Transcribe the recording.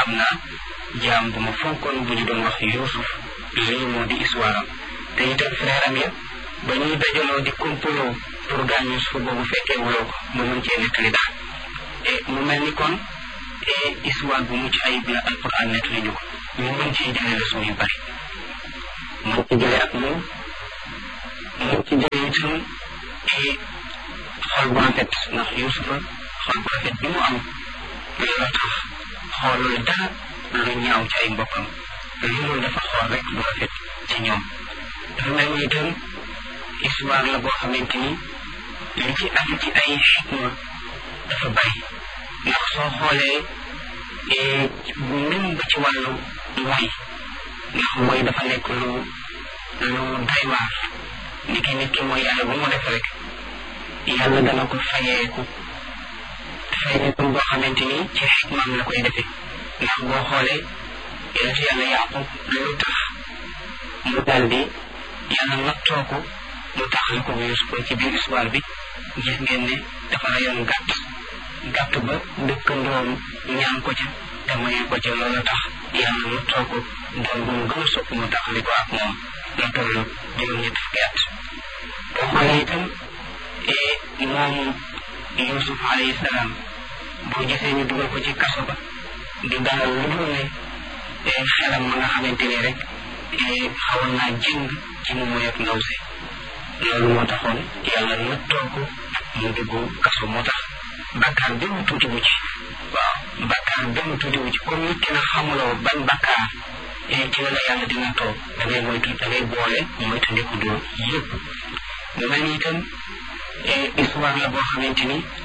am naa jaam bu ma fonkoon bu ñu doon wax Yuusuf lii moo di histoire am te itam frère am ya ba ñuy dajaloo di complot pour gaañ Yuusuf boobu fekkee wuloo ko mu mën cee nettali daal e mu mel ni kon histoire bu mucc ayib la alquran nettali ñu ko ñu mën cee jëlee leçon yu bari mën ci jëlee ak moom mën ci jëlee itam xol bu rafet ndax Yuusufa xol bu rafet bi mu am loolu tax xoolul dara lu ñaaw ci ay mbokkam loolu dafa xool rek lu rafet ci ñoom dafa mel ni itam histoire la boo xamante ni li ci am ci ay xikma dafa bari ndax soo xoolee même ba ci wàllu mooy ndax mooy dafa nekk lu lu doy waar ni ki nit ki mooy yàlla bu mu def rek yàlla dana ko fayeeku fayeeku boo xamante ni ci xikmaam la koy defee ndax boo xoolee yonent yàlla yaqub lu tax mu daal di yàlla nattoo ko mu taxal ko Yuusuf ci biir histoire bi gis ngeen ne dafa rayoon gàtt gàtt ba dëkkandoom ñaan ko ca te mayu ko ca loolu tax yàlla nattoo ko doon bu mu gën a sopp mu taxali ko ak moom la toll juróom-ñett fukki at boo xoolee itam moom Yuusuf alayhi salaam boo gisee ñu dugal ko ci kaso ba du dara lu dul ne xelam ma nga xamante ni rek xawoon naa jëng ci mu moy ak ndaw si loolu moo taxoon yàlla nattoo ko mu dugg kaso moo tax bakkaar benn tuuti wu ci waaw bakkaar benn tuuti wu ci comme nit ki na xamuloo ban bakkaar ci la la yàlla di nattoo da ngay moytu da ngay boole moytu ndiku doo yëpp mu mel ni itam histoire la boo xamante ni